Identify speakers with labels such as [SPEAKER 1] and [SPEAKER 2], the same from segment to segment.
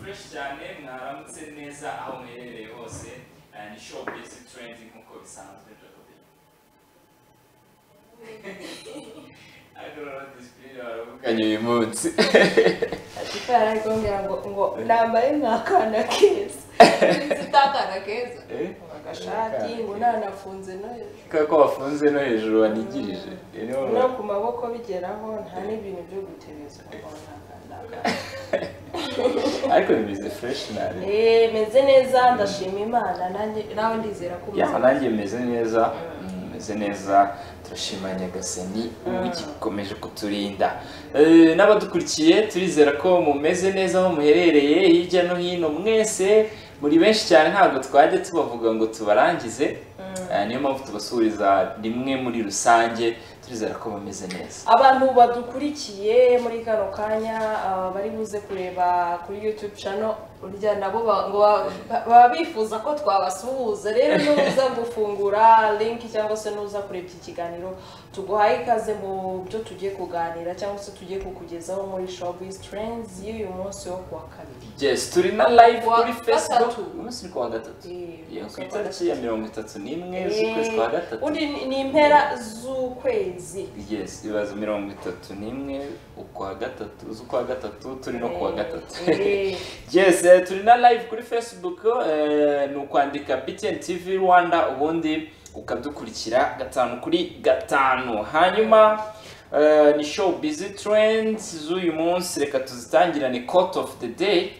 [SPEAKER 1] fresh cyane mwaramutse neza aho muherereye hose eh, ni show basic trend nk'uko bisanzwe Jacobin agorora disipurine baravuganye uyu munsi
[SPEAKER 2] Sipara arikongera ngo ngo nambaye nk'akana keza
[SPEAKER 3] zitakana keza
[SPEAKER 1] Eh?
[SPEAKER 2] agashati ngo nanafunze no hejuru
[SPEAKER 1] ko bafunze no hejuru banigirije Eh, niho ba-
[SPEAKER 2] no ku maboko bigeraho nta n'ibintu byo gutereza ngo naka- naka-
[SPEAKER 1] ariko bimeze fresh nane
[SPEAKER 2] Eh, meze neza ndashima imana nanjye nawe ndizera ko
[SPEAKER 1] ya
[SPEAKER 2] umeze
[SPEAKER 1] nanjye meze neza meze neza turashima nyagasani ugikomeje kuturinda Eh, n'abadukurikiye turizera ko mumeze neza aho muherereye hirya no hino mwese muri benshi cyane ntabwo twajya tubavuga ngo tubarangize Eh, niyo mpamvu tubasubiriza rimwe muri rusange turizera ko bameze neza
[SPEAKER 2] abantu badukurikiye muri kano kanya ah, bari buze kureba kuri youtube channel urya nabo ba- ngo ba- ba- baba bifuza ko twabasuhuza rero nuza gufungura link cyangwa se nuza kurebye iki kiganiro tuguhaye ikaze mu byo tugiye kuganira cyangwa se tugiye kukugezaho muri showbiz trends y'uyu munsi wo kuwa kabiri
[SPEAKER 1] yes turi na live
[SPEAKER 3] Kuwa
[SPEAKER 1] kuri facebook
[SPEAKER 3] gatatu.
[SPEAKER 1] umunsi ni kuwa gatatu
[SPEAKER 2] Eh,
[SPEAKER 1] Yeah,
[SPEAKER 2] umunsi
[SPEAKER 1] ku
[SPEAKER 2] wa
[SPEAKER 1] itariki ya mirongo itatu n'imwe
[SPEAKER 2] Eh,
[SPEAKER 1] z'ukwezi kwa gatatu
[SPEAKER 2] undi ni- ni impera z'ukwezi
[SPEAKER 1] yes ibaza mirongo itatu n'imwe ukwa gatatu z'ukwa gatatu turi no kuwa gatatu
[SPEAKER 2] Eh,
[SPEAKER 1] yes eh, turi na live kuri facebook eh, ni ukwandika btn tv rwanda ubundi ukadukurikira gatanu kuri gatanu hanyuma eh, ni show busy trends z'uyu munsi reka tuzitangirane court of the day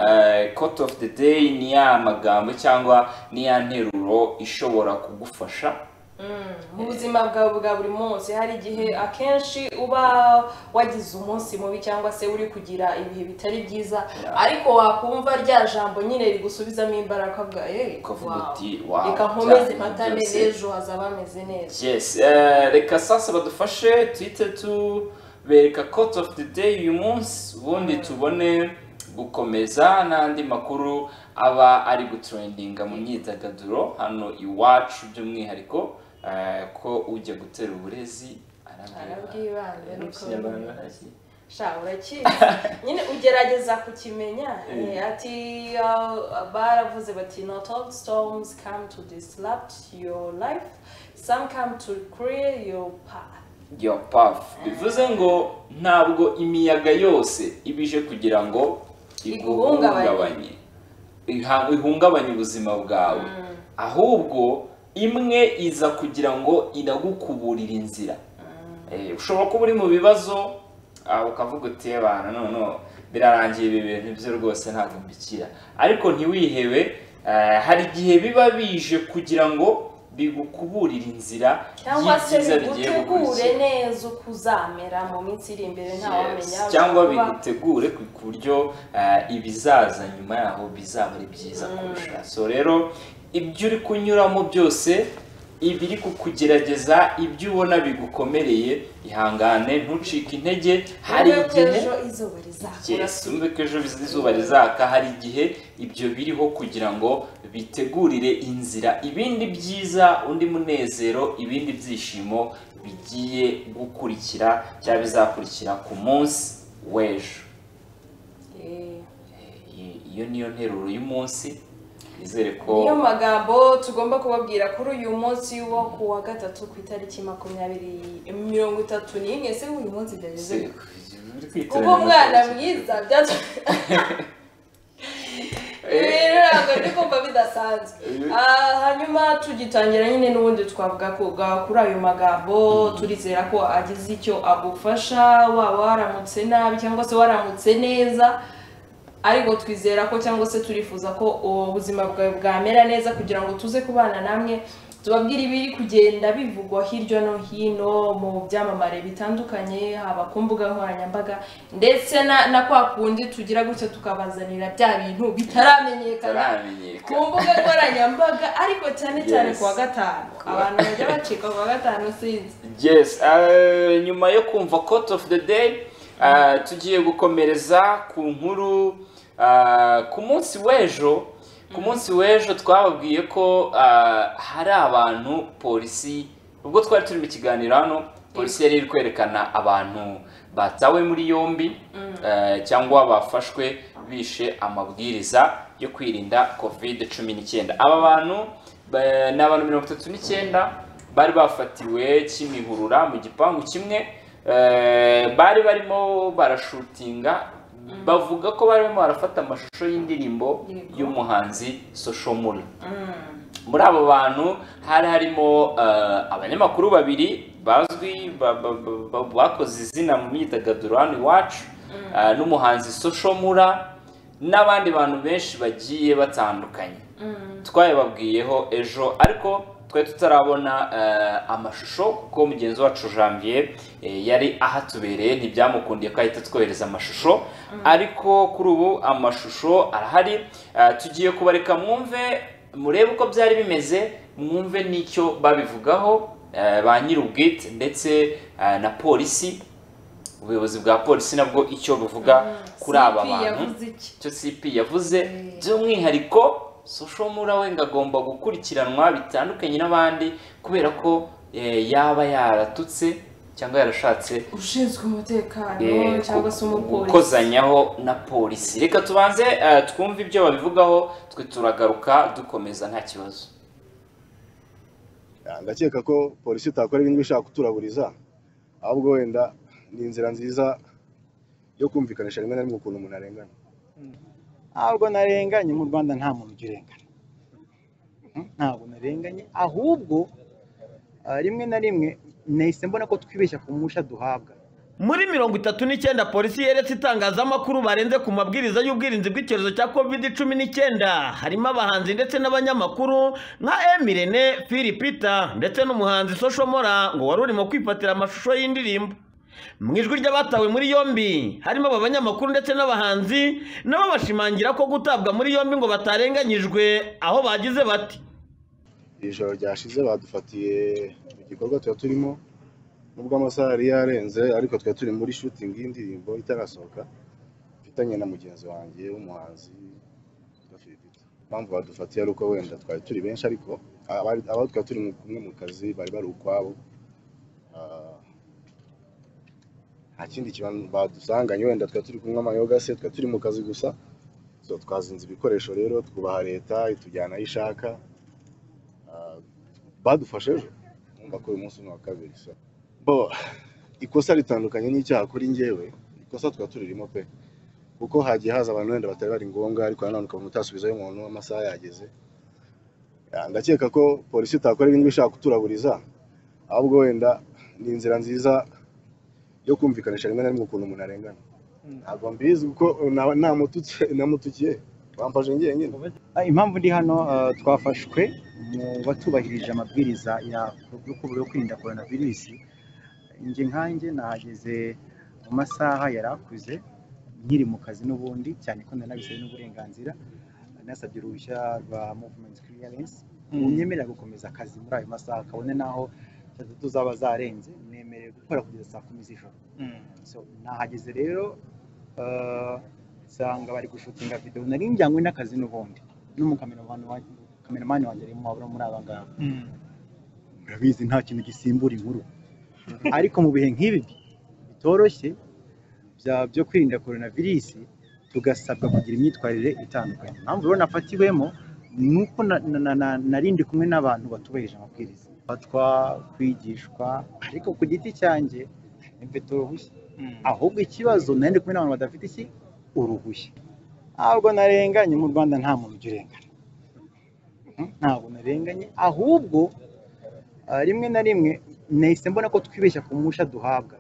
[SPEAKER 1] Eh, court of the day ni ya magambo cyangwa ni ya nteruro ishobora kugufasha
[SPEAKER 2] mu buzima bwawe bwa buri munsi hari igihe akenshi uba wagize umunsi mubi cyangwa se uri kugira ibihe bitari byiza ariko wakumva rya jambo nyine rigusubizamo imbaraga bwa eee
[SPEAKER 1] ukavuga uti wow
[SPEAKER 2] reka nkomeze
[SPEAKER 1] byanze
[SPEAKER 2] mpatane
[SPEAKER 1] byose."
[SPEAKER 2] n'ejo hazaba hameze neza
[SPEAKER 1] yes eh, reka sasa badufashe tuhite tubereka court of the day uyu munsi ubundi tubone gukomeza n'andi makuru aba ari gutrendinga mu myidagaduro hano iwacu by'umwihariko eh, ko ujya gutera uburezi
[SPEAKER 2] Arabwibanze,
[SPEAKER 1] Eh, mu
[SPEAKER 2] niko
[SPEAKER 1] Kinyarwanda
[SPEAKER 2] bimeze.
[SPEAKER 1] hasi.
[SPEAKER 2] sha urakizi nyine ugerageza kukimenya eh, ati uh, baravuze bati no all storms come to disrupt your life some come to clear your path
[SPEAKER 1] your path bivuze ngo ntabwo imiyaga yose iba ije kugira ngo iguhungabanye
[SPEAKER 2] Iguhungabanye.
[SPEAKER 1] Iha- ihungabanye ubuzima bwawe ahubwo imwe iza kugira ngo iragukuburira inzira Eh, ushobora kuba uri mu bibazo ah, ukavuga uti abantu none birarangiye ibi bintu byo rwose ntabwo mbikira ariko ntiwihebe eh, hari igihe biba bije kugira ngo bigukuburire inzira
[SPEAKER 2] cyangwa se
[SPEAKER 1] y'ibyiza bigiye
[SPEAKER 2] bigutegure
[SPEAKER 1] gukurikira
[SPEAKER 2] neza uko uzamera mu minsi iri imbere ntawamenya
[SPEAKER 1] Yes, cyangwa
[SPEAKER 2] kuba-
[SPEAKER 1] bigutegure ku- ku buryo eh, ibizaza nyuma yaho bizaba ari byiza kurusha so rero ibyo uri kunyuramo byose ibiri kukugerageza ibyo ubona bigukomereye ihangane ntucike intege hari
[SPEAKER 2] Nubwo
[SPEAKER 1] igihe
[SPEAKER 2] ejo izuba rizakura
[SPEAKER 1] Yes, wumve ko ejo bizi- izuba rizaka hari igihe ibyo biriho kugira ngo bitegurire inzira ibindi byiza undi munezero ibindi byishimo bigiye gukurikira cyangwa bizakurikira ku munsi w'ejo
[SPEAKER 2] Eh,
[SPEAKER 1] Eh, i- iyo niyo nteruro y'umunsi nizere ko
[SPEAKER 2] niyo magambo tugomba kubabwira kuri uyu munsi wo ku wa gatatu ku itariki makumyabiri mirongo itatu n'imwe se uyu munsi byageze
[SPEAKER 1] Se- uri kwitonda
[SPEAKER 2] kuba umwana
[SPEAKER 1] amatariki.
[SPEAKER 2] mwiza byatu rero ntabwo ndi kumva bidasanzwe Ah, hanyuma tugitangira nyine n'ubundi twavuga ku- ga- kuri ayo magambo turizera ko agize icyo agufasha waba waramutse nabi cyangwa se waramutse neza ariko twizera ko cyangwa se turifuza ko ubuzima bwawe bwamera neza kugira ngo tuze kubana namwe tubabwire ibiri kugenda bivugwa hirya no hino mu byamamare bitandukanye haba ku mbuga nkoranyambaga ndetse na, na kwa kundi tugira gutya tukabazanira bya bintu bitaramenyekana
[SPEAKER 1] bitaramenyekana
[SPEAKER 2] ku mbuga nkoranyambaga ariko cyane cyane
[SPEAKER 1] Yes.
[SPEAKER 2] ku wa gatanu abantu bajya bacika ku wa gatanu sinzi
[SPEAKER 1] yes eh, nyuma yo kumva court of the day eh, tugiye gukomereza ku nkuru eh, ku munsi w'ejo ku munsi w'ejo twababwiye ko eh, hari abantu polisi ubwo twari turi mu kiganiro hano polisi yari iri kwerekana abantu batawe muri yombi eh, cyangwa bafashwe bishe amabwiriza yo kwirinda covid cumi n'icyenda aba bantu ba- ni abantu mirongo itatu n'icyenda bari bafatiwe kimihurura mu gipangu kimwe eh, bari barimo barashutinga bavuga ko barimo barafata amashusho y'indirimbo
[SPEAKER 2] Yego.
[SPEAKER 1] y'umuhanzi soshomura muri abo bantu hari harimo eh, abanyamakuru babiri bazwi ba- ba- ba- ba- bakoze izina mu myidagaduro hano iwacu eh, n'umuhanzi soshomura n'abandi bantu benshi bagiye batandukanye twabibabwiyeho ejo ariko twari tutarabona eh, amashusho kuko mugenzi wacu janvier eh, yari ahatubereye ntibyamukundiye ko ahita twohereza amashusho ariko kuri ubu amashusho arahari Eh, tugiye kubareka mwumve murebe uko byari bimeze mwumve n'icyo babivugaho eh, ba nyir'ubwite ndetse eh, na polisi ubuyobozi bwa polisi nabwo icyo buvuga kuri aba
[SPEAKER 2] CP
[SPEAKER 1] bantu
[SPEAKER 2] yavuze iki
[SPEAKER 1] icyo cp yavuze by'umwihariko soshomura we ngo agomba gukurikiranwa bitandukanye n'abandi kubera ko eh, yaba yaratutse cyangwa yarashatse
[SPEAKER 2] ushinzwe umutekano
[SPEAKER 1] eh,
[SPEAKER 2] cyangwa se
[SPEAKER 1] gu-
[SPEAKER 2] umupolisi
[SPEAKER 1] gukozanyaho na polisi reka tubanze eh, twumve ibyo babivugaho twe turagaruka dukomeza nta kibazo
[SPEAKER 4] Ya, ndakeka ko polisi itakora ibintu ishaka kuturaburiza ahubwo wenda ni inzira nziza yo kumvikanisha rimwe na rimwe ukuntu umuntu arengana
[SPEAKER 5] ntabwo narenganye mu rwanda nta muntu ujya urengana Mm, ntabwo narenganye ahubwo ah, rimwe na rimwe nahise mbona ko twibeshya ku musha duhabwa
[SPEAKER 6] muri mirongo itatu n'icyenda polisi yeretse itangazamakuru barenze ku mabwiriza y'ubwirinzi bw'icyorezo cya covid cumi n'icyenda harimo abahanzi ndetse n'abanyamakuru nka emirene fili peter ndetse n'umuhanzi soshomora ngo wari urimo kwifatira amashusho y'indirimbo mu ijwi ry'abatawe muri yombi harimo aba banyamakuru ndetse n'abahanzi nabo bashimangira ko gutabwa muri yombi ngo batarenganyijwe aho bagize bati
[SPEAKER 4] iri joro ryashize badufatiye mu gikorwa tuba turimo nubwo amasaha yari yarenze ariko twari turi muri shooting y'indirimbo itarasohoka mfitanye na mugenzi wanjye w'umuhanzi witwa Philbert. impamvu badufatiye ari uko wenda twari turi benshi ariko abari- abo twari turi mu- kumwe mu kazi bari bari ukwabo Ah, nta kindi kibazo badusanganye wenda twari turi kumwe amayoga se twari turi mu kazi gusa so twazinze ibikoresho rero twubaha leta itujyana aho ishaka Ah, badufashe ejo numva ko uyu munsi ni uwa kabiri so bo ikosa ritandukanye n'icyaha kuri njyewe ikosa twa turirimo pe kuko hagiye haza abantu wenda batari bari ngombwa ariko nanone ukabona utasubizayo umuntu amasaha yageze Ya, ndakeka ko polisi itakora ibintu ishaka kuturaburiza ahubwo wenda ni inzira nziza yo kumvikanisha rimwe na rimwe ukuntu umuntu arengana ntabwo mbizi kuko na- namututse namutukiye bamfashe njyenyine
[SPEAKER 5] Ah, impamvu ndi hano ah, twafashwe mu batubahirije amabwiriza ya- yo ku- yo kwirinda korona virusi njye nkanjye nahageze mu masaha yari akuze nkiri mu kazi n'ubundi cyane ko nari nabisabwe n'uburenganzira nasabye uruhushya rwa movement clearance runyemerera gukomeza akazi muri ayo masaha kabone n'aho saa tatu zaba zarenze nemerewe gukora kugeza saa kumi z'ijoro so nahageze rero eh, nsanga bari gushutinga videwo nari njyanywe n'akazi n'ubundi n'umukameramani wa- kameramani wanjye arimo wabura muri aba ngaba murabizi nta kintu gisimbura inkuru ariko mu bihe nk'ibi bitoroshye bya- byo kwirinda korona virusi tugasabwa kugira imyitwarire itandukanye impamvu rero nafatiwemo ni uko na- na- na- na- nari ndi kumwe n'abantu batubahirije amabwiriza fatwa kwigishwa ariko ku giti cyanjye mfite uruhushya ahubwo ikibazo nari ndi kumwe n'abantu badafite iki uruhushya ntabwo narenganye mu rwanda nta muntu ujya urengana Mm, ntabwo narenganye ahubwo ah, rimwe na rimwe nahise mbona ko twibeshya ku musha duhabwa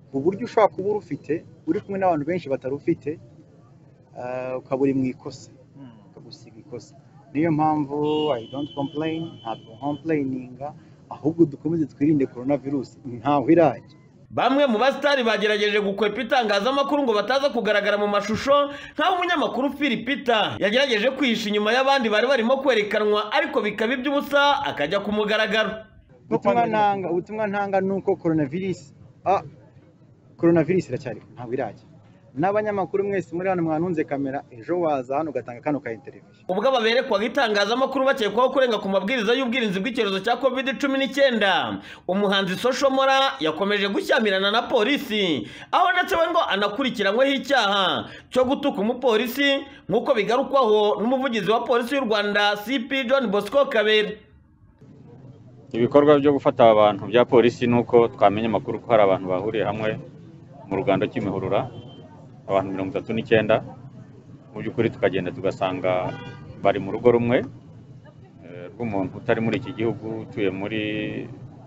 [SPEAKER 5] ku buryo ushobora kuba urufite uri kumwe n'abantu benshi batarufite ah, ukaba uri mu ikosa ukagusiga ikosa niyo mpamvu i don't complain ntabwo complaininga ahubwo dukomeze twirinde korona virusi ntaho irajya
[SPEAKER 6] Bamwe mu basitari bagerageje gukwepa itangazamakuru ngo bataza kugaragara mu mashusho nk'aho umunyamakuru Phil Peter yagerageje kwihisha inyuma y'abandi bari barimo kwerekanwa ariko bikaba iby'ubusa akajya ku mugaragaro
[SPEAKER 5] ubutumwa ntanga ubutumwa ntanga ni uko korona virusi ah korona virusi iracyariho ntabwo irajya n'abanyamakuru mwese muri hano mwantunze kamera ejo waza hano ugatanga kano ka interiviyo
[SPEAKER 6] ubwo ababerekwaga itangazamakuru bakekwaho kurenga ku mabwiriza y'ubwirinzi bw'icyorezo cya covid cumi n'icyenda umuhanzi soshomora yakomeje gushyamirana na polisi aho ndetse we ngo anakurikiranyweho icyaha cyo gutuka umupolisi nk'uko bigarukwaho n'umuvugizi wa polisi y'u rwanda cp john bosco kabera
[SPEAKER 7] ibikorwa byo gufata aba bantu bya polisi ni uko twamenya amakuru ko hari abantu bahuriye hamwe mu ruganda cy'imihurura abantu mirongo itatu n'icyenda mu by'ukuri tukagenda tugasanga bari mu rugo rumwe eh, rw'umuntu utari muri iki gihugu utuye muri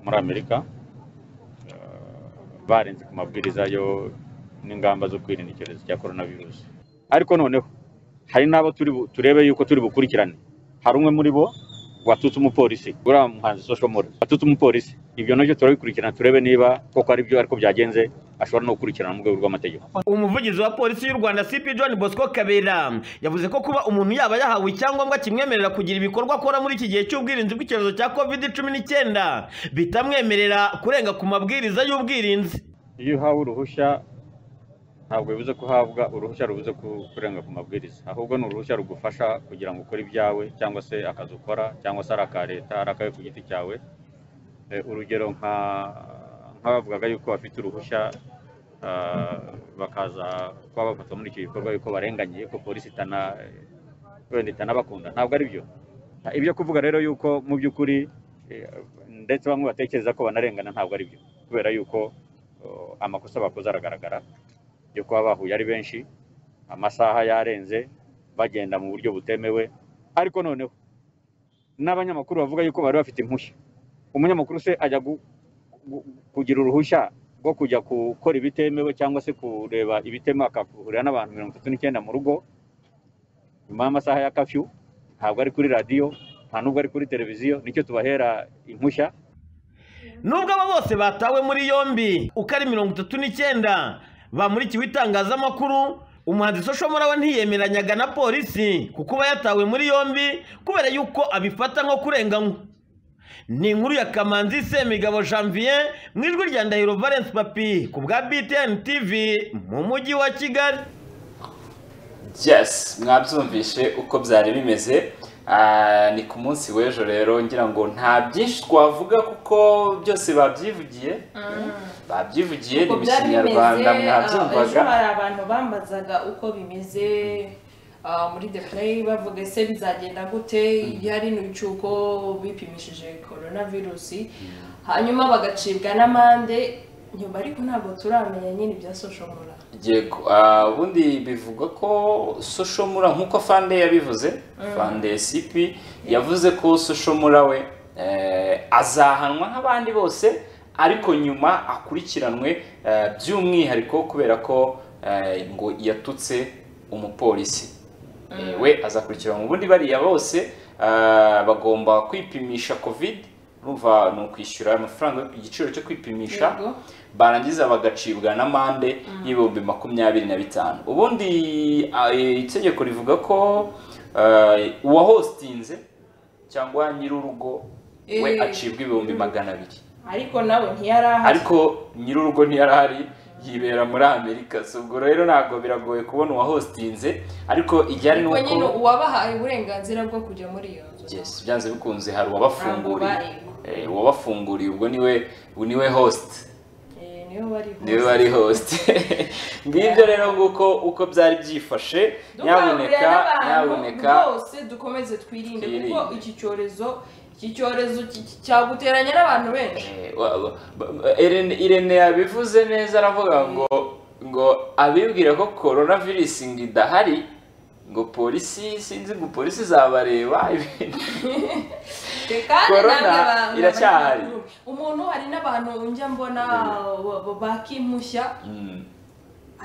[SPEAKER 7] muri amerika Eh, barenze ku mabwiriza yo n'ingamba zo kwirinda icyorezo cya coronavirus ariko noneho hari n'abo turi bu- turebe yuko turi bukurikirane hari umwe muri bo watutse umupolisi uriya muhanzi social media watutse umupolisi ibyo nabyo turabikurikirana turebe niba koko ari byo ariko byagenze ashobora no gukurikirana mu rwego rw'amategeko
[SPEAKER 6] umuvugizi wa polisi y'u rwanda cp john bosco kabera yavuze ko kuba umuntu yaba yahawe icyangombwa kimwemerera kugira ibikorwa akora muri iki gihe cy'ubwirinzi bw'icyorezo cya covid cumi n'icyenda bitamwemerera kurenga ku mabwiriza y'ubwirinzi
[SPEAKER 7] iyo uhawe uruhushya ntabwo bivuze ko uhabwa uruhushya rubuze ku- kurenga ku mabwiriza ahubwo ni uruhushya rugufasha kugira ngo ukore ibyawe cyangwa se akazi ukora cyangwa se ari aka leta ari akawe ku giti cyawe Eh, urugero nka nk'abavugaga yuko bafite uruhushya ah, bakaza kuba bafatwa muri icyo gikorwa yuko barenganye yuko polisi itana wenda itanabakunda ntabwo ari byo ibyo kuvuga rero yuko mu by'ukuri eh, ndetse bamwe batekereza ko banarengana ntabwo ari byo kubera yuko uh, amakosa bakoze aragaragara yo kuba bahuye ari benshi amasaha yarenze bagenda mu buryo butemewe ariko noneho n'abanyamakuru bavuga yuko bari bafite impushya umunyamakuru se ajya gu- gu- kugira uruhushya rwo kujya gukora ibitemewe cyangwa se kureba ibitemewe akahurira n'abantu mirongo itatu n'icyenda mu rugo nyuma y'amasaha ya kafyu ntabwo ari kuri radiyo nta n'ubwo ari kuri televiziyo nicyo tubahera impushya
[SPEAKER 6] nubwo aba bose batawe muri yombi uko ari mirongo itatu n'icyenda bamurikiwe itangazamakuru umuhanzi soshomora we ntiyemeranyaga na polisi kuko uba yatawe muri yombi kubera yuko abifata nko kurenganywa ni inkuru ya kamanzi semigabo janvier mu ijwi rya ndahiro valence papi ku bwa btn tv mu mujyi wa kigali
[SPEAKER 1] yes mwabyumvishe uko byari bimeze Ah, ni ku munsi w'ejo rero ngira ngo nta byinshi twavuga kuko byose babyivugiye babyivugiye ni
[SPEAKER 2] uko
[SPEAKER 1] mu
[SPEAKER 2] byari bimeze
[SPEAKER 1] kinyarwanda
[SPEAKER 2] ah, ejo
[SPEAKER 1] mwabyumvaga
[SPEAKER 2] hari abantu bambazaga uko bimeze ah, muri the play bavuga ese bizagenda gute iya rino bicuko bipimishije coronavirusi hanyuma bagacibwa n'amande nyuma ariko ntabwo turamenya nyine ibya social media
[SPEAKER 1] yego ah, ubundi bivugwa ko soshomura nk'uko fande yabivuze fande sipi yavuze ko soshomura we eh, azahanwa nk'abandi bose ariko nyuma akurikiranwe eh, by'umwihariko kubera ko eh, ngo yatutse umupolisi Eh, we azakurikiranwa ubundi bariya bose ah, bagomba kwipimisha covid urumva ni ukwishyura amafaranga igiciro cyo kwipimisha
[SPEAKER 2] Yego.
[SPEAKER 1] barangiza bagacibwa n'amande y'ibihumbi makumyabiri na bitanu ubundi ah, eh, itegeko rivuga ko eh, uwahostinze cyangwa nyir'urugo we
[SPEAKER 2] Eh.
[SPEAKER 1] acibwa ibihumbi magana abiri
[SPEAKER 2] ariko nawe ntiyarahari
[SPEAKER 1] ariko nyir'urugo ntiyarahari yibera muri amerika so ubwo rero ntabwo biragoye kubona uwahostinze ariko ijyari
[SPEAKER 3] ariko
[SPEAKER 1] n'uko
[SPEAKER 3] nyine uwabahaye uburenganzira bwo kujya muri iyo nzu
[SPEAKER 1] Yes, byanze bikunze hari uwabafunguriye
[SPEAKER 2] Ntabwo
[SPEAKER 1] Eh, uwabafunguriye ubwo niwe niwe host
[SPEAKER 2] Eh, niyo bari
[SPEAKER 1] niwe wari host ngibyo rero nguko uko byari byifashe nyamuneka nyamuneka
[SPEAKER 2] bose dukomeze twirinde kuko
[SPEAKER 1] twirinde.
[SPEAKER 2] iki cyorezo iki cyorezo ki- ki- cyaguteranya n'abantu benshi
[SPEAKER 1] Eh, wa- wa- ba- Irene- irene yabivuze neza aravuga ngo ngo abibwira ko coronavirus ngo idahari ngo polisi sinzi ngo polisi izabareba ibintu
[SPEAKER 2] kandi
[SPEAKER 1] Corona
[SPEAKER 2] namwe ba-
[SPEAKER 1] iracyahari.
[SPEAKER 2] umuntu hari n'abantu njya mbona ba- ba- bakimushya
[SPEAKER 1] Mm.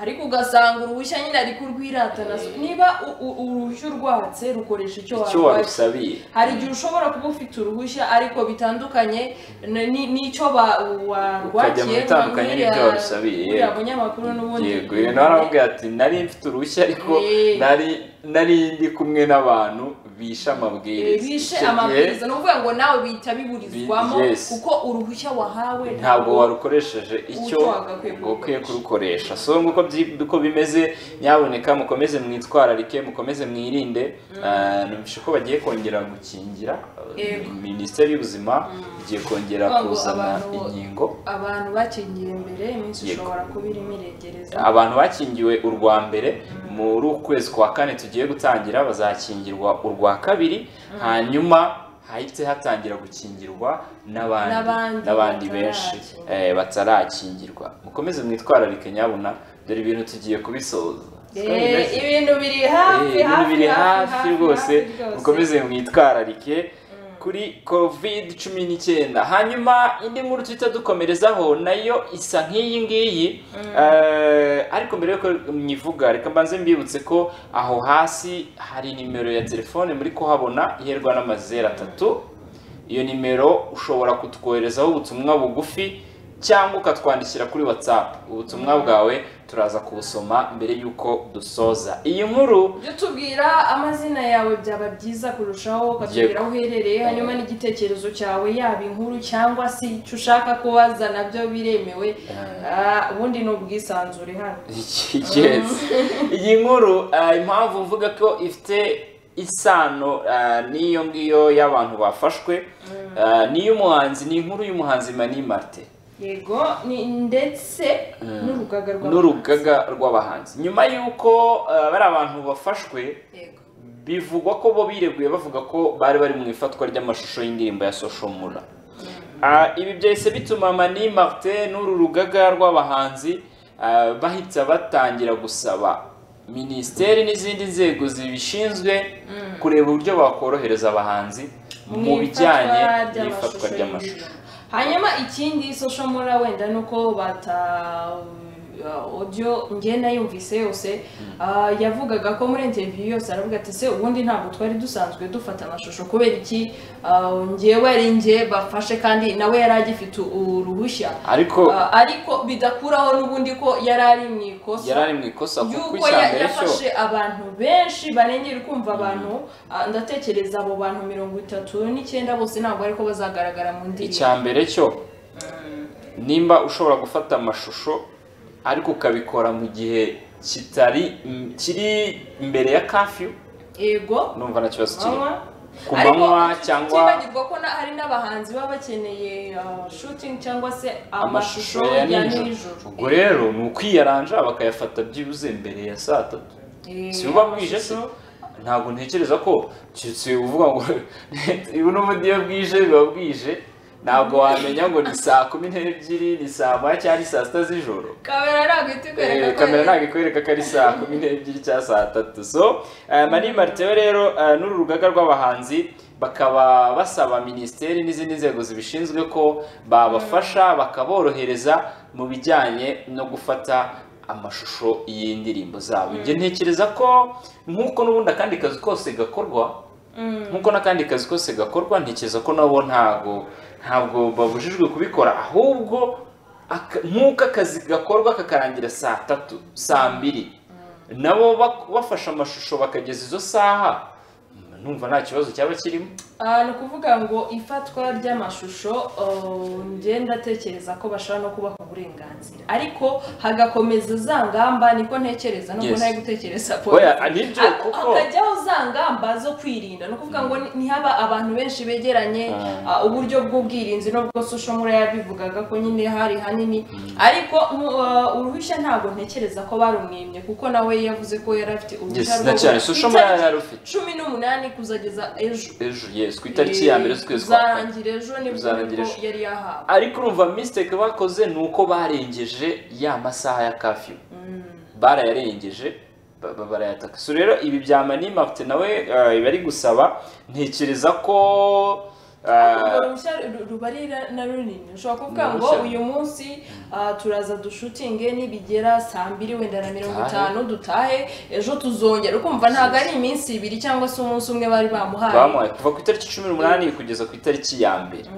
[SPEAKER 2] ariko ugasanga uruhushya nyine ari kurwiratana niba u- u- uruhushya urwatse rukoresha icyo
[SPEAKER 1] icyo
[SPEAKER 2] warwatse
[SPEAKER 1] warusabiye
[SPEAKER 2] hari igihe ushobora kuba ufite uruhushya ariko bitandukanye n- ni- n'icyo ba-
[SPEAKER 1] Ukajya mu
[SPEAKER 2] warwakiye
[SPEAKER 1] bitandukanye
[SPEAKER 2] nka
[SPEAKER 1] n'ibyo
[SPEAKER 2] nk'uriya-
[SPEAKER 1] warusabiye,
[SPEAKER 2] nk'uriya
[SPEAKER 1] yego.
[SPEAKER 2] munyamakuru n'ubundi
[SPEAKER 1] yego nawe aramubwira ati nari mfite uruhushya ariko
[SPEAKER 2] Eh.
[SPEAKER 1] nari nari ndi kumwe n'abantu bishe amabwiriza
[SPEAKER 3] bishe
[SPEAKER 1] Icyo gihe
[SPEAKER 3] amabwiriza ni ukuvuga ngo nawe bihita biburizwamo
[SPEAKER 1] Bi- yes.
[SPEAKER 3] kuko uruhushya wahawe
[SPEAKER 1] ntabwo warukoresheje icyo
[SPEAKER 3] wagakwiye
[SPEAKER 1] ukwiye kurukoresha so nk'uko byi- uko bimeze nyaboneka mukomeze mwitwararike mukomeze mwirinde Ah, numvise ko bagiye kongera gukingira
[SPEAKER 3] Yego.
[SPEAKER 1] minisiteri y'ubuzima igiye kongera
[SPEAKER 3] Kuvuga ngo
[SPEAKER 1] kuzana
[SPEAKER 3] abantu-
[SPEAKER 1] inkingo
[SPEAKER 3] abantu bakingiye mbere iminsi
[SPEAKER 1] Yego.
[SPEAKER 3] ushobora kuba irimo iregereza
[SPEAKER 1] abantu bakingiwe urwa mbere muri uku kwezi kwa kane tugiye gutangira bazakingirwa urwa kabiri hanyuma hahite hatangira gukingirwa n'abandi
[SPEAKER 3] N'abandi
[SPEAKER 1] n'abandi benshi
[SPEAKER 3] batarakingirwa.
[SPEAKER 1] eh, batarakingirwa mukomeze mwitwararike nyabuna dore ibintu tugiye kubisoza Siko
[SPEAKER 2] Eh,
[SPEAKER 1] bimeze?
[SPEAKER 2] ibintu biri
[SPEAKER 1] Eh,
[SPEAKER 2] hafi
[SPEAKER 1] ibintu
[SPEAKER 2] hafi
[SPEAKER 1] biri hafi
[SPEAKER 2] hafi
[SPEAKER 1] rwose
[SPEAKER 2] hafi
[SPEAKER 1] mukomeze mwitwararike kuri covid cumi n'icyenda hanyuma indi nkuru duhita dukomerezaho nayo isa nk'iyi ngiyi Eh, ariko mbere yuko mwivuga reka mbanze mbibutse ko aho hasi hari nimero ya telefone muri kuhabona iherwa n'amazeru atatu iyo nimero ushobora kutwoherezaho ubutumwa bugufi cyangwa ukatwandikira kuri whatsapp ubutumwa bwawe turaza kubusoma mbere y'uko dusoza iyi nkuru
[SPEAKER 2] jya utubwira amazina yawe byaba byiza kurushaho ukatubwira aho uherereye hanyuma n'igitekerezo cyawe yaba inkuru cyangwa se icyo ushaka kubaza nabyo biremewe Ah, ubundi ni ubwisanzure hano
[SPEAKER 1] yes iyi nkuru eh, impamvu mvuga ko ifite isano eh, n'iyo ngiyo y'abantu bafashwe eh, n'iy'umuhanzi ni inkuru y'umuhanzi mani marite
[SPEAKER 2] yego ni- ndetse n'urugaga rwa
[SPEAKER 1] n'urugaga rw'abahanzi nyuma y'uko eh, bari abantu bafashwe
[SPEAKER 3] yego
[SPEAKER 1] bivugwa ko bo bireguye bavuga ko bari bari mu ifatwa ry'amashusho y'indirimbo ya social mula Ah, ibi byahise bituma mani martin n'uru rugaga rw'abahanzi ah, bahita batangira gusaba minisiteri n'izindi nzego zibishinzwe kureba uburyo bakorohereza abahanzi mu bijyanye
[SPEAKER 2] ifatwa
[SPEAKER 1] n'ifatwa ry'amashusho
[SPEAKER 2] y'indirimbo. hanyuma ikindi social mura wenda ni uko bata audio njye nayumvise yose ah, yavugaga ko muri interview yose aravuga ati se ubundi ntabwo twari dusanzwe dufata amashusho kubera iki Ah, njyewe ari njye bafashe kandi nawe yari agifite uruhushya
[SPEAKER 1] ariko
[SPEAKER 2] Ah, ariko bidakuraho n'ubundi ko yari ari mu ikosa
[SPEAKER 1] yari ari mu ikosa kuko
[SPEAKER 2] yuko
[SPEAKER 1] icya
[SPEAKER 2] ya-
[SPEAKER 1] mbere cyo
[SPEAKER 2] yafashe abantu benshi barengera kumva abantu ah, ndatekereza abo bantu mirongo itatu n'icyenda bose ntabwo ariko bazagaragara mu ndirimbo
[SPEAKER 1] icya mbere cyo nimba ushobora gufata amashusho ariko ukabikora mu gihe kitari m- kiri imbere ya kafiyu
[SPEAKER 2] yego
[SPEAKER 1] numva nta kibazo kirimo
[SPEAKER 2] manywa
[SPEAKER 1] ku
[SPEAKER 2] Ariko
[SPEAKER 1] manywa
[SPEAKER 2] tut-
[SPEAKER 1] cyangwa
[SPEAKER 2] tutibagirwa ko na- hari n'abahanzi baba bakeneye ah, shooting cyangwa se amashusho ya nijoro
[SPEAKER 1] ubwo rero ni ukwiyaranja bakayafata byibuze mbere ya saa tatu
[SPEAKER 2] Eh,
[SPEAKER 1] si buba bwije se ntabwo ntekereza ko keretse uvuga ngo ubu n'ubundi iyo bwije biba bwije ntabwo wamenya ngo ni saa kumi n'ebyiri ni saa moya cyangwa ni saa sita z'ijoro
[SPEAKER 3] kamera ntabwo ihita ikwereka
[SPEAKER 1] Eh,
[SPEAKER 3] ko
[SPEAKER 1] kamera ntabwo ikwereka ko ari saa kumi n'ebyiri cyangwa saa tatu so eh, mani maritewe rero eh, n'uru rugaga rw'abahanzi bakaba basaba minisiteri n'izindi nzego zibishinzwe ko babafasha bakaborohereza mu bijyanye no gufata amashusho y'indirimbo zabo ibyo ntekereza ko nk'uko n'ubundi akandi kazi kose gakorwa nk'uko n'akandi kazi kose gakorwa ntekereza ko nabo ntabwo ntabwo babujijwe kubikora ahubwo aka- nk'uko akazi gakorwa kakarangira saa tatu saa mbiri nabo bak- bafashe amashusho bakageza izo saha numva nta kibazo cyaba kirimo
[SPEAKER 2] Ah, ni ukuvuga ngo ifatwa ry'amashusho oh, njye ndatekereza ko bashobora no kubaha uburenganzira ariko hagakomeza za ngamba niko ntekereza nubwo
[SPEAKER 1] Yes.
[SPEAKER 2] ntari gutekereza
[SPEAKER 1] Oya, nibyo,
[SPEAKER 2] Ha-
[SPEAKER 1] kuko-
[SPEAKER 2] hakajyaho za ngamba zo kwirinda ni ukuvuga ngo ni- ntihaba abantu benshi begeranye ah, uburyo bw'ubwirinzi nubwo social mura yabivugaga ko nyine hari hanini ariko nu- ah, uruhushya ntabwo ntekereza ko barumwimye kuko nawe yavuze ko yari afite uruhushya
[SPEAKER 1] na cyane social media
[SPEAKER 2] Itariki
[SPEAKER 1] yari afite.
[SPEAKER 2] cumi n'umunani kuzageza ejo
[SPEAKER 1] ejo yes ku itariki ya mbere z'ukwezi kwa kane
[SPEAKER 2] uzarangira ejo nibwo
[SPEAKER 1] Uzarangira
[SPEAKER 2] nibwo
[SPEAKER 1] ejo.
[SPEAKER 2] yari yahawe
[SPEAKER 1] ariko urumva mistake bakoze ni uko barengeje ya masaha ya kafiyu barayarengeje ba- ba- barayataka so rero ibi bya mani mafite nawe eh, ibi ari gusaba ntekereza ko
[SPEAKER 2] urwo
[SPEAKER 1] eh,
[SPEAKER 2] ruhushya ru- ruba ari ra- na runini ushobora kuvuga ngo
[SPEAKER 1] Uruhushya.
[SPEAKER 2] uyu munsi ah, turaza dushutinge nibigera saa mbiri wenda na mirongo
[SPEAKER 1] Dutahe.
[SPEAKER 2] itanu dutahe ejo tuzongera ukumva ntabwo ari iminsi ibiri cyangwa se umunsi umwe bari bamuhaye
[SPEAKER 1] bamuhaye kuva ku itariki cumi n'umunani kugeza ku itariki ya mbere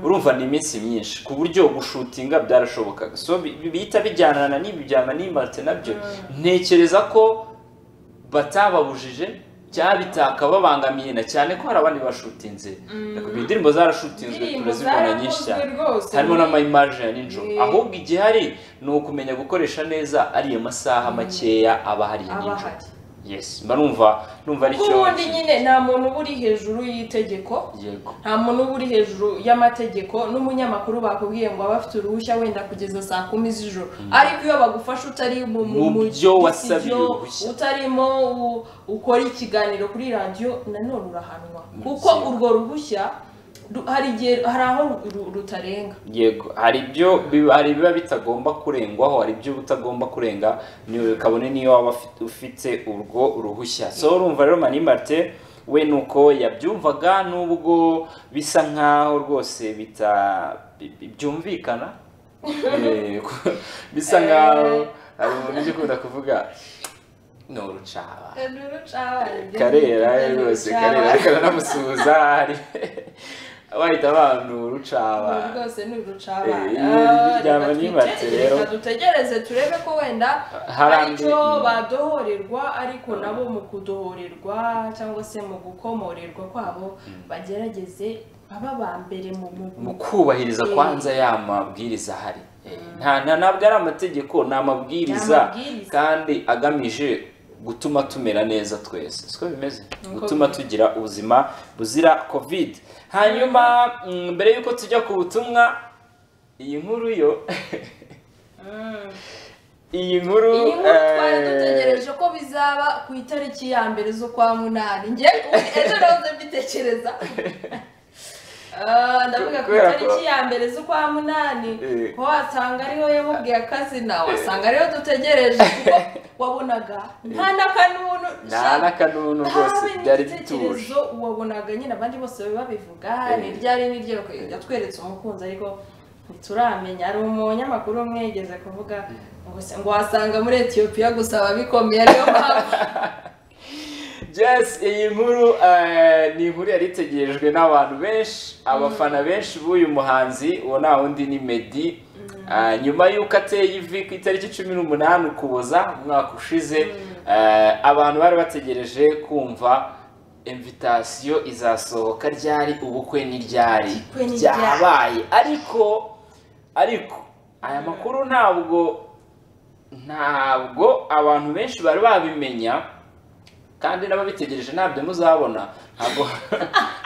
[SPEAKER 1] urumva ni iminsi myinshi ku buryo gushutinga byarashobokaga so bi- bi- bihita bijyanana n'ibi bya manimate nabyo ntekereza ko batababujije cyabitaka babangamiye na cyane ko hari abandi bashutinze Nakubwiye indirimbo zarashutinzwe
[SPEAKER 2] Indirimbo
[SPEAKER 1] turazibona nyinshi
[SPEAKER 2] zarakozwe
[SPEAKER 1] cyane
[SPEAKER 2] rwose.
[SPEAKER 1] harimo n'amayimaje ya nijoro
[SPEAKER 2] Eh.
[SPEAKER 1] ahubwo igihari ni ukumenya gukoresha neza ariya masaha makeya aba ahari ya
[SPEAKER 2] aba
[SPEAKER 1] nijoro
[SPEAKER 2] ahari
[SPEAKER 1] yes mba numva numva
[SPEAKER 2] kuko
[SPEAKER 1] aricyo
[SPEAKER 2] ubundi nyine nta muntu uba uri hejuru y'itegeko
[SPEAKER 1] yego
[SPEAKER 2] nta muntu uba uri hejuru y'amategeko n'umunyamakuru bakubwiye ngo aba afite uruhushya wenda kugeza saa kumi z'ijoro ariko iyo bagufasha utari mu mu-
[SPEAKER 1] Mu
[SPEAKER 2] mu
[SPEAKER 1] byo wasabiye
[SPEAKER 2] byo,
[SPEAKER 1] uruhushya.
[SPEAKER 2] utarimo u- ukora ikiganiro kuri radiyo nanone urahanwa
[SPEAKER 1] Mu
[SPEAKER 2] kuko
[SPEAKER 1] byo.
[SPEAKER 2] urwo ruhushya ru- hari igihe hari aho ru- ru- rutarenga
[SPEAKER 1] yego hari ibyo biba- hari ibiba bitagomba kurengwaho hari ibyo uba utagomba kurenga ni- kabone niyo waba ufite- ufite urwo ruhushya so urumva rero mani marite we nuko yabyumvaga nubwo bisa nkaho rwose bita bi- bi- byumvikana Eh, ku- bisa nkaho hari umuntu ujya ukunda kuvuga ni urucaba karera rwose karera karanamusuhuza hari wahita abantu rucaba
[SPEAKER 2] Urwo rwose ni urucabana
[SPEAKER 1] Eh, ijwi rya
[SPEAKER 2] Reka
[SPEAKER 1] Manimatse
[SPEAKER 2] twitegereze,
[SPEAKER 1] rero.
[SPEAKER 2] reka dutegereze turebe ko wenda
[SPEAKER 1] Hari
[SPEAKER 2] hari
[SPEAKER 1] andi-
[SPEAKER 2] icyo badohorerwa ariko nabo mu kudohorerwa cyangwa se mu gukomorerwa kwabo bagerageze baba ba mbere mu
[SPEAKER 1] mu
[SPEAKER 2] mu-
[SPEAKER 1] kubahiriza
[SPEAKER 2] Eh.
[SPEAKER 1] kwanza ya mabwiriza ahari Eh, nta nta- ntabwo ari amategeko ni
[SPEAKER 2] Ni
[SPEAKER 1] amabwiriza
[SPEAKER 2] amabwiriza.
[SPEAKER 1] kandi agamije gutuma tumera neza twese siko bimeze
[SPEAKER 2] Uko
[SPEAKER 1] gutuma
[SPEAKER 2] bimeze.
[SPEAKER 1] tugira ubuzima buzira covid hanyuma mm, mbere y'uko tujya ku butumwa iyi nkuru yo iyi nkuru
[SPEAKER 2] iyi nkuru twari
[SPEAKER 1] eh,
[SPEAKER 2] dutegereje ko bizaba ku itariki ya mbere zo kwa munani njye ejo nahoze mbitekereza Ah, ndavuga ku
[SPEAKER 1] Kubera ko-
[SPEAKER 2] itariki ya mbere z'ukwa munani
[SPEAKER 1] Eh.
[SPEAKER 2] ko wasanga ariho yamubwiye akazina wasanga ariho dutegereje kuko wabonaga nta n'akanunu
[SPEAKER 1] nta n'akanunu rwose byari bituje
[SPEAKER 2] igitekerezo wabonaga nyine abandi bose baba babivuga
[SPEAKER 1] Eh.
[SPEAKER 2] ni ryari ni ryo yatweretse umukunzi ariko ntituramenya hari umunyamakuru umwe yigeze kuvuga ngo se- ngo wasanga muri etiyopiya gusa ababikomeye ariyo mpamvu
[SPEAKER 1] Yes, iyi nkuru eh, ni inkuru yari itegerejwe n'abantu benshi abafana benshi b'uyu muhanzi uwo nta wundi ni Meddy Eh, nyuma y'uko ateye ivi ku itariki cumi n'umunani ukuboza umwaka ushize eh, abantu bari bategereje kumva invitasiyo izasohoka ryari ubukwe ni ryari
[SPEAKER 2] Ubukwe ni ryari.
[SPEAKER 1] byabaye ariko ariko aya makuru ntabwo ntabwo abantu benshi bari babimenya kandi n'ababitegereje ntabyo muzabona ntabwo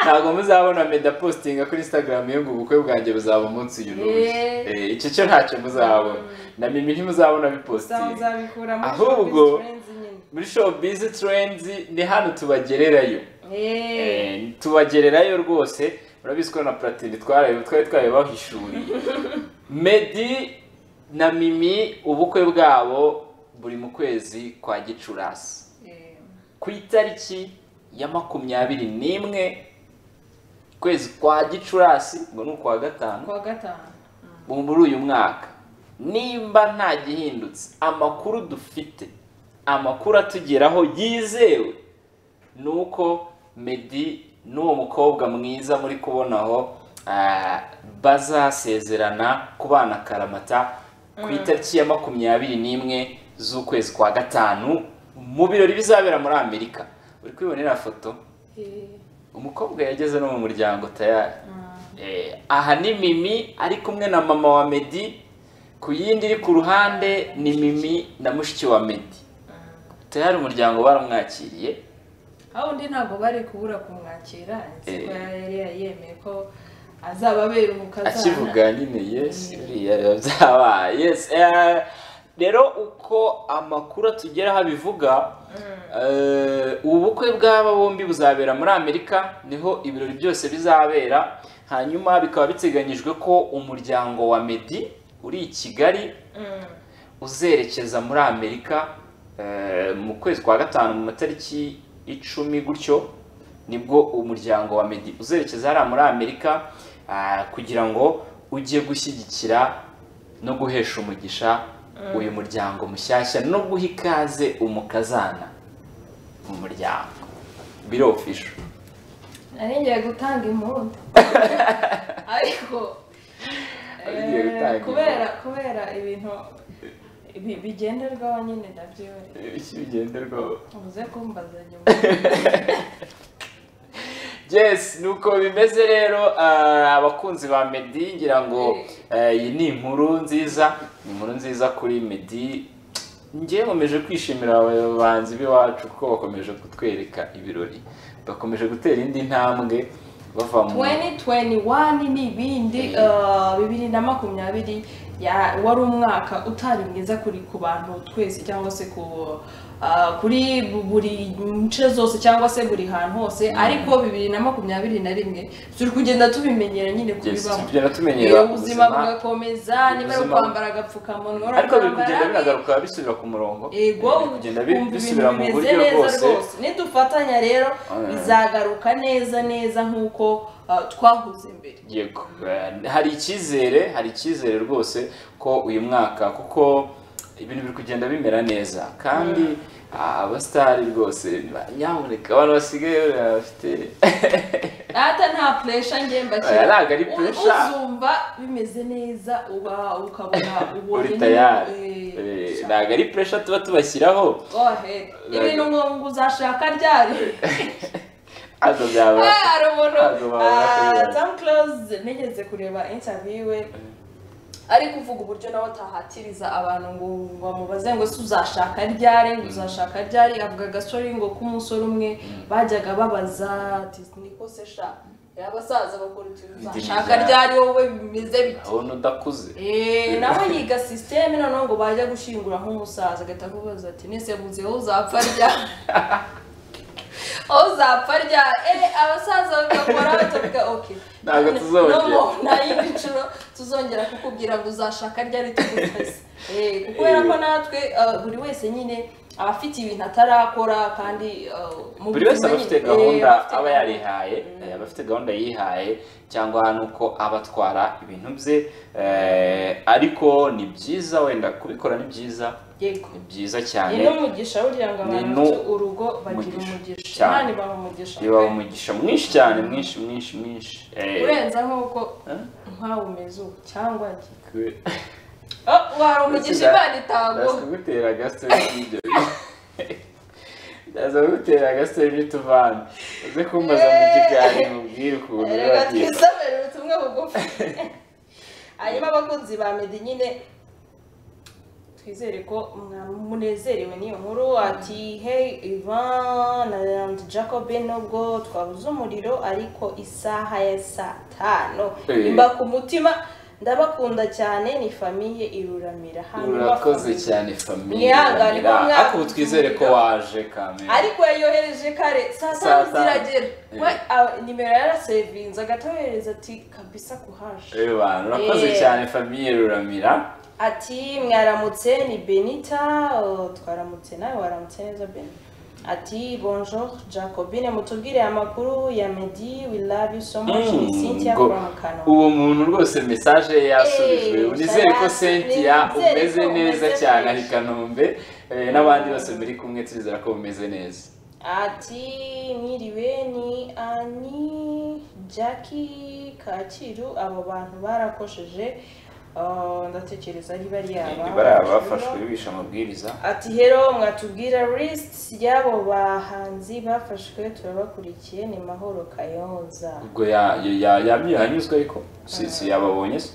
[SPEAKER 1] ntabwo muzabona meda positinga kuri instagram yo ngo ubukwe bwanjye buzaba umunsi uyu n'uyu
[SPEAKER 2] Eh.
[SPEAKER 1] Eh, icyo cyo ntacyo muzabona na mimi ntimuzabona bipositinga
[SPEAKER 2] uzabikura muri
[SPEAKER 1] Ahubwo-
[SPEAKER 2] Friends nyine
[SPEAKER 1] muri showbiz trends ni hano tubagererayo
[SPEAKER 2] Eh.
[SPEAKER 1] Eh, tubagererayo rwose murabizi ko na platini twarayo twari twabibahishuriye medi na mimi ubukwe bwabo buri mu kwezi kwa gicurasi
[SPEAKER 2] Eh.
[SPEAKER 1] ku itariki ya makumyabiri n'imwe kwezi kwa gicurasi ngo ni ukwa gatanu
[SPEAKER 2] kuwa gatanu
[SPEAKER 1] ubu muri uyu mwaka nimba nta gihindutse amakuru dufite amakuru atugeraho yizewe ni uko medi n'uwo mukobwa mwiza muri kubona aho ah, bazasezerana kubana karamata ku itariki ya makumyabiri n'imwe z'ukwezi kwa gatanu mu birori bizabera muri amerika uri kwibonera foto umukobwa yageze no mu muryango tayari Eh, aha ni mimi ari kumwe na mama wa medi ku yindi iri ku ruhande ni mimi na mushiki wa medi tayari umuryango baramwakiriye
[SPEAKER 2] aho undi ntabwo bari kubura kumwakira
[SPEAKER 1] Eh.
[SPEAKER 2] nzi ko yari yemeye ko azaba aberuka
[SPEAKER 1] akivuga nyine yes biriya byaba yes eh, rero uko amakuru atugeraho abivuga eh, ubukwe bw'aba bombi buzabera muri amerika niho ibirori byose bizabera hanyuma bikaba biteganyijwe ko umuryango wa medi uri i kigali uzerekeza muri amerika eh, mu kwezi kwa gatanu mu matariki icumi gutyo nibwo umuryango wa medi uzerekeza hariya muri amerika ah, kugira ngo ujye gushyigikira no guhesha umugisha uyu muryango mushyashya no guha ikaze umukazana mu muryango birofisho
[SPEAKER 2] nari ngiye gutanga impundu ariko
[SPEAKER 1] Nari ngiye
[SPEAKER 2] eh,
[SPEAKER 1] gutanga
[SPEAKER 2] kubera kubera ibintu bi- bigenderwaho nyine ndabyibereye
[SPEAKER 1] iki bigenderwaho
[SPEAKER 2] uvuze ko mbaza nyuma
[SPEAKER 1] yes nuko bimeze rero ah, abakunzi ba meddy ngira ngo eh, iyi ni inkuru nziza ni inkuru nziza kuri meddy njye nkomeje kwishimira abayobanzi b'iwacu ko bakomeje kutwereka ibirori bakomeje gutera indi ntambwe bava mu
[SPEAKER 2] 2021 n'ibindi eh, bibiri na makumyabiri ya- wari umwaka utari mwiza kuri ku bantu twese cyangwa se ku eh, kuri bu- buri nce zose cyangwa se buri hantu hose ariko bibiri na makumyabiri na rimwe turi kugenda tubimenyera nyine
[SPEAKER 1] Yes, turi
[SPEAKER 2] kubibamo
[SPEAKER 1] kugenda
[SPEAKER 2] Eh,
[SPEAKER 1] tumenyera
[SPEAKER 2] ubuzima bugakomeza niba ari
[SPEAKER 1] ubuzima-
[SPEAKER 2] ukwambara agapfukamunwa
[SPEAKER 1] ariko biri kugenda
[SPEAKER 2] urakambara,
[SPEAKER 1] binagaruka bisubira ku murongo
[SPEAKER 2] yego
[SPEAKER 1] Biri kugenda bi-
[SPEAKER 2] wumva
[SPEAKER 1] bisubira
[SPEAKER 2] ibintu
[SPEAKER 1] mu
[SPEAKER 2] bimeze
[SPEAKER 1] buryo
[SPEAKER 2] neza
[SPEAKER 1] bwose
[SPEAKER 2] rwose nidufatanya rero
[SPEAKER 1] Mm.
[SPEAKER 2] bizagaruka neza neza nk'uko uh, twahuze mbere
[SPEAKER 1] yego Eh, hari icyizere hari icyizere rwose ko uyu mwaka kuko ibintu biri kugenda bimera neza kandi ah, abasitari rwose ba- nyamuneka abantu basigaye bafite
[SPEAKER 2] ata nta puresha njye mbashyira
[SPEAKER 1] Oya, ntabwo ari
[SPEAKER 2] U-
[SPEAKER 1] pressure.
[SPEAKER 2] uzumva bimeze neza uba ukabona
[SPEAKER 1] uri
[SPEAKER 2] ubonye
[SPEAKER 1] tayari
[SPEAKER 2] eh,
[SPEAKER 1] Eh,
[SPEAKER 2] sha-
[SPEAKER 1] ntabwo ari puresha tuba tubashyiraho
[SPEAKER 2] go ahead. ibintu ngo ngo uzashaka ryari
[SPEAKER 1] ahubwo byaba
[SPEAKER 2] Ah, hari umuntu
[SPEAKER 1] ntabwo babona ko bibaye.
[SPEAKER 2] Tom Close nigeze kureba interview we ari kuvuga uburyo nawe atahatiriza abantu ngo ngo bamubaze ngo se uzashaka ryari ngo uzashaka ryari avuga agasori ngo k'umusore umwe bajyaga babaza ati niko se sha abasaza bakora utuntu uzashaka
[SPEAKER 1] ryari?"
[SPEAKER 2] ryari wowe bimeze bite
[SPEAKER 1] urabona udakuze
[SPEAKER 2] Eh, nawe yiga sisiteme noneho ngo bajya gushingura nk'umusaza agahita akubaza ati nese yabuze aho uzapfa rya aho uzapfa rya eh abasaza bagakora batavuga ok
[SPEAKER 1] Ntabwo tuzongera."
[SPEAKER 2] no more, nta yindi nshuro tuzongera kukubwira ngo uzashaka ryari tuguteze eh kubera ko natwe eh, buri wese nyine aba afite ibintu atarakora kandi eh, mu
[SPEAKER 1] buri wese aba
[SPEAKER 2] buzima
[SPEAKER 1] afite
[SPEAKER 2] nyine, eh,
[SPEAKER 1] gahunda
[SPEAKER 2] aba afite
[SPEAKER 1] aba
[SPEAKER 2] gahunda.
[SPEAKER 1] yarihaye eh, aba afite gahunda yihaye cyangwa nuko aba atwara ibintu bye eh, ariko ni byiza wenda kubikora ni byiza
[SPEAKER 2] yego
[SPEAKER 1] ni byiza cyane
[SPEAKER 2] ni n'umugisha burya ngo abantu
[SPEAKER 1] Ni
[SPEAKER 2] bafite urugo bagira
[SPEAKER 1] n'umugisha.
[SPEAKER 2] umugisha
[SPEAKER 1] Cyane.
[SPEAKER 2] imana ibaha umugisha
[SPEAKER 1] biba umugisha mwinshi cyane mwinshi mwinshi mwinshi Eh,
[SPEAKER 2] urenza nk'uko
[SPEAKER 1] Eh?
[SPEAKER 2] nkawe umeze ubu cyangwa njye
[SPEAKER 1] kwe-
[SPEAKER 2] Oh, wari umugisha
[SPEAKER 1] Ndaza-
[SPEAKER 2] imana itaguha
[SPEAKER 1] ndaza kugutera agasore n'ibyo ndaza kugutera agasore n'utuvana uze kumbaza mu kiganiro mubwire ukuntu biba
[SPEAKER 2] reka
[SPEAKER 1] byiza
[SPEAKER 2] twisomere ubutumwa bugufi hanyuma abakunzi ba medi nyine twizere ko munezerewe n'iyo nkuru ati hey ivan and jacobe nubwo twabuze umuriro ariko isaha ya saa tanu
[SPEAKER 1] Eh.
[SPEAKER 2] imba ku mutima ndabakunda cyane ni famiye iruramira Hanyuma
[SPEAKER 1] urakoze
[SPEAKER 2] famiye-
[SPEAKER 1] cyane famiye
[SPEAKER 2] Mwihangane ko mwa-
[SPEAKER 1] ariko ubu twizere ko waje kamera
[SPEAKER 2] ariko yayohereje kare saa
[SPEAKER 1] Saa
[SPEAKER 2] tanu
[SPEAKER 1] tanu.
[SPEAKER 2] ziragera
[SPEAKER 1] Eh.
[SPEAKER 2] We, ah, nimero yarasevinze agahita yohereza ati kabisa kuhaje
[SPEAKER 1] ewe bantu urakoze
[SPEAKER 2] Eh.
[SPEAKER 1] cyane famiye ruramira
[SPEAKER 2] ati mwaramutse ni benita oh, twaramutse nawe waramutse neza beni ati bonjour jacobine mutubwire amakuru ya medi we love you so much ni
[SPEAKER 1] Mm,
[SPEAKER 2] cynthia
[SPEAKER 1] ngo-
[SPEAKER 2] from kano
[SPEAKER 1] uwo muntu rwose mesaje ye yasubijwe
[SPEAKER 2] Eh,
[SPEAKER 1] nizere ko
[SPEAKER 2] yasubijwe.
[SPEAKER 1] cynthia
[SPEAKER 2] Nizere ko
[SPEAKER 1] umeze neza
[SPEAKER 2] umeze
[SPEAKER 1] cyane ari
[SPEAKER 2] neza.
[SPEAKER 1] kanombe eh, n'abandi bose muri kumwe turizera ko bumeze neza
[SPEAKER 2] ati mwiriwe ni ani jackie kacyiru abo bantu barakosheje Ah, ndatekereza ari
[SPEAKER 1] Ni
[SPEAKER 2] bariya
[SPEAKER 1] bariya bafashwe bishe amabwiriza
[SPEAKER 2] ati hero mwatubwira list y'abo bahanzi bafashwe turabakurikiye ni mahoro kayonza
[SPEAKER 1] ubwo ya- ya- ya- yamye yanyuzwe ariko si si yababonye se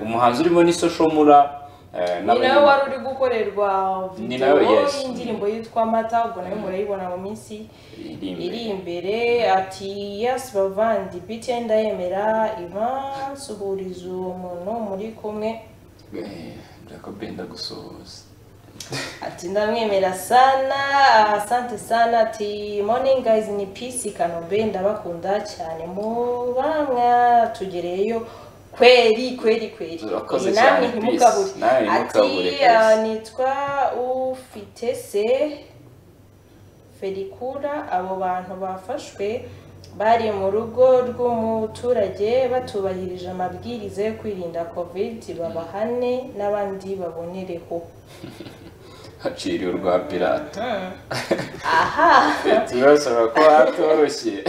[SPEAKER 1] umuhanzi urimo ni social mura eh,
[SPEAKER 2] ni nawe
[SPEAKER 1] n'abandi-
[SPEAKER 2] wari uri gukorerwa
[SPEAKER 1] Ni nawe,
[SPEAKER 2] video
[SPEAKER 1] yes.
[SPEAKER 2] y'indirimbo yitwa amata ubwo nawe murayibona mu minsi
[SPEAKER 1] iri imbere.
[SPEAKER 2] iri imbere ati yasi bavandi biti ndayemera ivan suhuriza uwo muntu muri kumwe
[SPEAKER 1] Eh, Jacob ndagusuhuza
[SPEAKER 2] ati ndamwemera sana asante sana ati morning guys ni peace kanombe ndabakunda cyane muba mwatugereyeyo kweri kweri kweri
[SPEAKER 1] Urakoze
[SPEAKER 2] Eh,
[SPEAKER 1] cyane, Peace. Namwe ntimukabure,
[SPEAKER 2] ati
[SPEAKER 1] guys.
[SPEAKER 2] ah, nitwa ufitese ferikura abo bantu bafashwe bari mu rugo rw'umuturage batubahirije amabwiriza yo kwirinda covid babahane n'abandi babonereho
[SPEAKER 1] haciriwe urwa pirata
[SPEAKER 2] aha
[SPEAKER 1] turasaba ko hatoroshye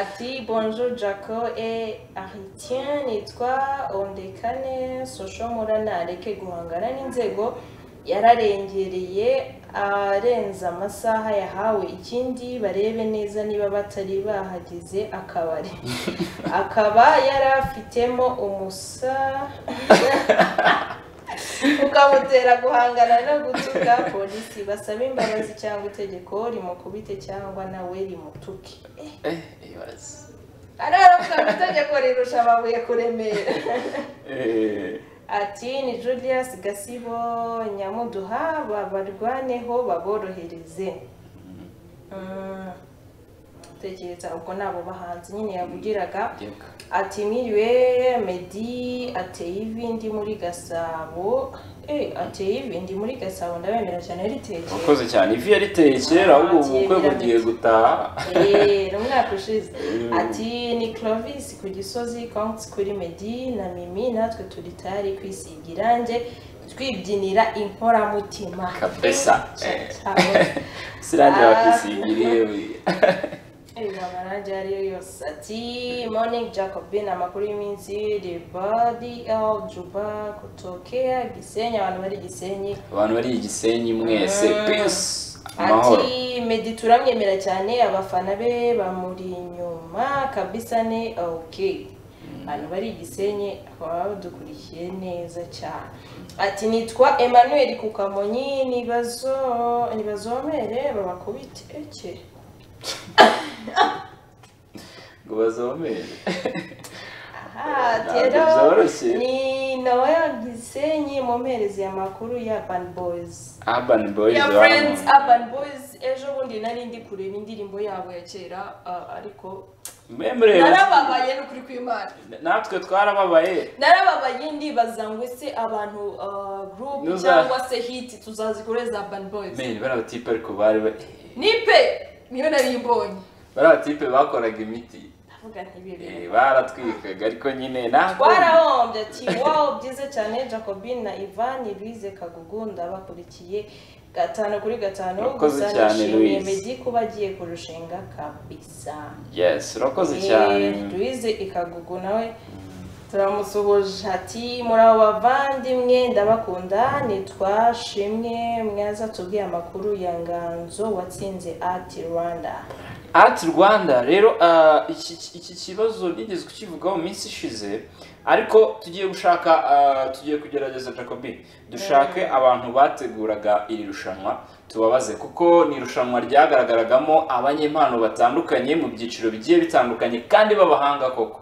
[SPEAKER 2] ati bonjour jaco e aritien nitwa ondekane soshomura nareke guhangana n'inzego yararengereye arenza amasaha yahawe ikindi barebe neza niba batari bahageze akabari akaba yari afitemo umusa ukamutera guhangana no gutuka polisi basaba imbabazi cyangwa itegeko rimukubite cyangwa nawe rimutuke Eh,
[SPEAKER 1] Eh, ibaze.
[SPEAKER 2] ari aravuga itegeko rirusha amabuye kuremera
[SPEAKER 1] Eh,
[SPEAKER 2] ati ni julius gasibo nyamuduha babarwaneho baborohereze Mm. tekereza ubwo ni abo bahanzi nyine yavugiraga
[SPEAKER 1] ndeka.
[SPEAKER 2] ati mwiriwe medi ateye ivi ndi muri gasabo Eh, ateye ivi ndi muri gasabo ndabemera cyane ritekeye
[SPEAKER 1] Murakoze cyane ivi yariteye kera ahubwo ubu bukwe bugiye gutaha
[SPEAKER 2] Eee, umwaka ushize ati ni Clovis ku gisozi konti kuri medi na mimi natwe turi tayari kwisiga irange twibyinira inkoramutima
[SPEAKER 1] Kabisa.
[SPEAKER 2] Eh,
[SPEAKER 1] sirangira bakisigiriye we.
[SPEAKER 2] amarangi ayo ariyo yose ati morning jacobin amakuru y'iminsi the body of juba kutokea gisenyi abantu bari gisenyi
[SPEAKER 1] abantu bari igisenyi mwese
[SPEAKER 2] Mm.
[SPEAKER 1] peace amahoro
[SPEAKER 2] ati medi turamwemera cyane abafana be bamuri inyuma kabisa ni ok abantu bari igisenyi bakaba badukurikiye neza cyane ati nitwa emmanuel kukamonyi nibazo- nibazomere babakubite eke
[SPEAKER 1] ngo bazomere
[SPEAKER 2] Aha,
[SPEAKER 1] Ntabwo
[SPEAKER 2] rero
[SPEAKER 1] byoroshye.
[SPEAKER 2] ni nawe gisenyi mumpereze amakuru ya urban boys
[SPEAKER 1] urban boys
[SPEAKER 2] ya
[SPEAKER 1] baba
[SPEAKER 2] friends
[SPEAKER 1] mu-
[SPEAKER 2] urban boys ejo bundi nari ndi kureba indirimbo yabo ya kera ah, ariko
[SPEAKER 1] Memre,
[SPEAKER 2] narababaye ni ukuri kw'imana
[SPEAKER 1] natwe twarababaye
[SPEAKER 2] narababaye ndibaza ngo ese abantu ah, group
[SPEAKER 1] Nuza-
[SPEAKER 2] cyangwa se hit tuzazikoreza urban boys
[SPEAKER 1] Men, bariya batipe ariko bari ba-
[SPEAKER 2] nipe niyo nari ibonye
[SPEAKER 1] bariya batipe bakoraga imiti
[SPEAKER 2] ndavuga ntibibere
[SPEAKER 1] Eh, baratwikaga ariko nyine natwe
[SPEAKER 2] twarahombye ati wow byiza cyane jacobin na ivan louise kagugu ndabakurikiye gatanu kuri gatanu
[SPEAKER 1] Urakoze
[SPEAKER 2] gusa
[SPEAKER 1] cyane,
[SPEAKER 2] nishimiye
[SPEAKER 1] Louise.
[SPEAKER 2] meddy kuba agiye kurushinga kabisa
[SPEAKER 1] yes urakoze cyane
[SPEAKER 2] louise ikagugu nawe turamusuhuje ati muri abo bavandimwe ndabakunda nitwa shimwe mwaza tubwiye amakuru ya nganzo watsinze ati rwanda
[SPEAKER 1] Art Rwanda rero ah, iki iki kibazo nigeze kukivugaho mu minsi ishize ariko tugiye gushaka ah, tugiye kugerageza Jacobin dushake abantu bateguraga iri rushanwa tubabaze kuko ni irushanwa ryagaragaragamo abanyempano batandukanye mu byiciro bigiye bitandukanye kandi b'abahanga koko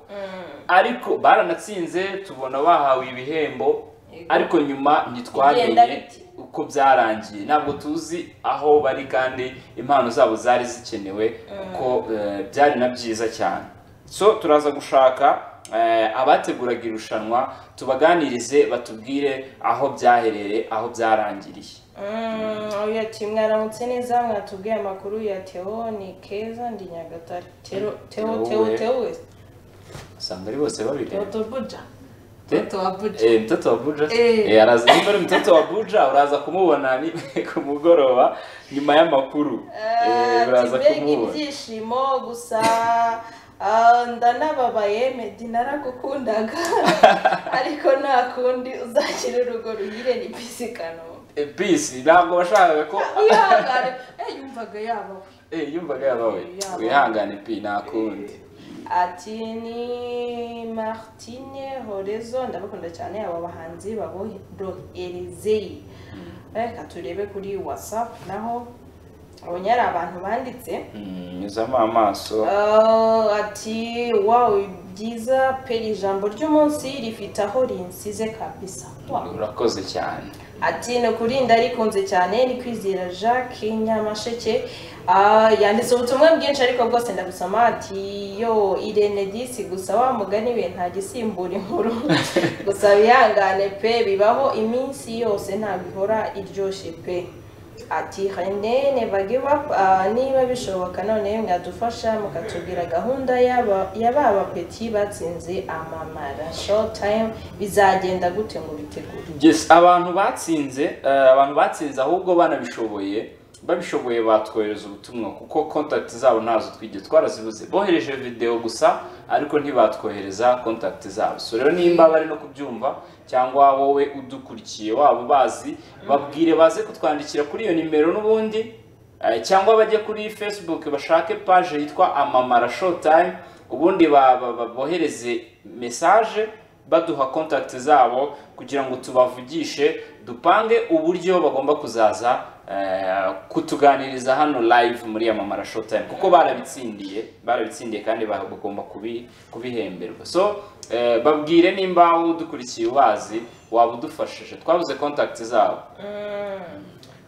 [SPEAKER 1] ariko baranatsinze tubona bahawe ibihembo ariko nyuma
[SPEAKER 2] Bigenda
[SPEAKER 1] ntitwamenye
[SPEAKER 2] bite?
[SPEAKER 1] uko byarangiye ntabwo tuzi aho bari kandi impano zabo zari zikenewe kuko eh, byari na byiza cyane so turaza gushaka eh, abateguraga irushanwa tubaganirize batubwire aho byaherere aho byarangiriye
[SPEAKER 2] Mm, uyu ati mwaramutse neza mwatubwiye amakuru ya teo ni keza ndi nyagatare teo teo
[SPEAKER 1] Teowe.
[SPEAKER 2] teo teo
[SPEAKER 1] usanga ari bose
[SPEAKER 2] teo
[SPEAKER 1] babireba
[SPEAKER 2] teo buja
[SPEAKER 1] Te-
[SPEAKER 3] Mtoto wa buja.
[SPEAKER 1] Eh, mtoto wa Buja
[SPEAKER 3] Eh.
[SPEAKER 1] Eh, araza nimba ari mtoto wa Buja uraza kumubona ni ku mugoroba nyuma y'amakuru Eh, uraza
[SPEAKER 2] mbega
[SPEAKER 1] kumubona
[SPEAKER 2] ibyishimo gusa ah, ndanababaye medi naragukundaga ariko nta kundi uzakira urugo ruhire ni bisi kanombe
[SPEAKER 1] Eh, peace ntabwo washakaga ko
[SPEAKER 2] wihangane Eh, yumvaga yaba we
[SPEAKER 1] Eh, yumvaga yabawe
[SPEAKER 2] Yaba.
[SPEAKER 1] wihangane pi nakundi
[SPEAKER 2] ati ni martine horezo ndabakunda cyane aba bahanzi baboroherezeye reka turebe kuri watsapu naho abonye ari abantu banditse
[SPEAKER 1] Mm, nyuzamo amaso
[SPEAKER 2] Ah, ati wawe byiza pe ijambo ry'umunsi rifite aho rinsize kabisa Wow.
[SPEAKER 1] urakoze cyane
[SPEAKER 2] ati ni ukuri ndarikunze cyane ni kwizera jacques nyamasheke Ah, yanditse ubutumwa bwinshi ariko bwose ndabusoma ati yo irene disi gusa wa mugani we nta gisimbura inkuru gusa bihangane pe bibaho iminsi yose ntabwo ihora iryoshye pe ati rene never give up Ah, niba bishoboka none mwadufasha mukatubwira gahunda y'aba- y'aba bapeti batsinze amamara short time bizagenda gute ngo bitegure
[SPEAKER 1] yes abantu batsinze eh, abantu batsinze ahubwo banabishoboye babishoboye batwohereza ubutumwa kuko kontakiti zabo ntazo twigeze twarazibuze bohereje videwo gusa ariko ntibatwohereza kontakiti zabo so rero nimba bari no kubyumva cyangwa wowe udukurikiye waba bazi babwire baze kutwandikira kuri iyo nimero n'ubundi Eh, cyangwa bajye kuri facebook bashake paje yitwa amamara showtime ubundi ba- ba- ba- bohereze mesaje baduha contact zabo kugira ngo tubavugishe dupange uburyo bagomba kuzaza eh, kutuganiriza hano live muri amamara showtime kuko barabitsindiye barabitsindiye kandi ba- bagomba kubi- kubihemberwa so eh, babwire nimba udukurikiye ubazi waba udufashije twabuze contact zabo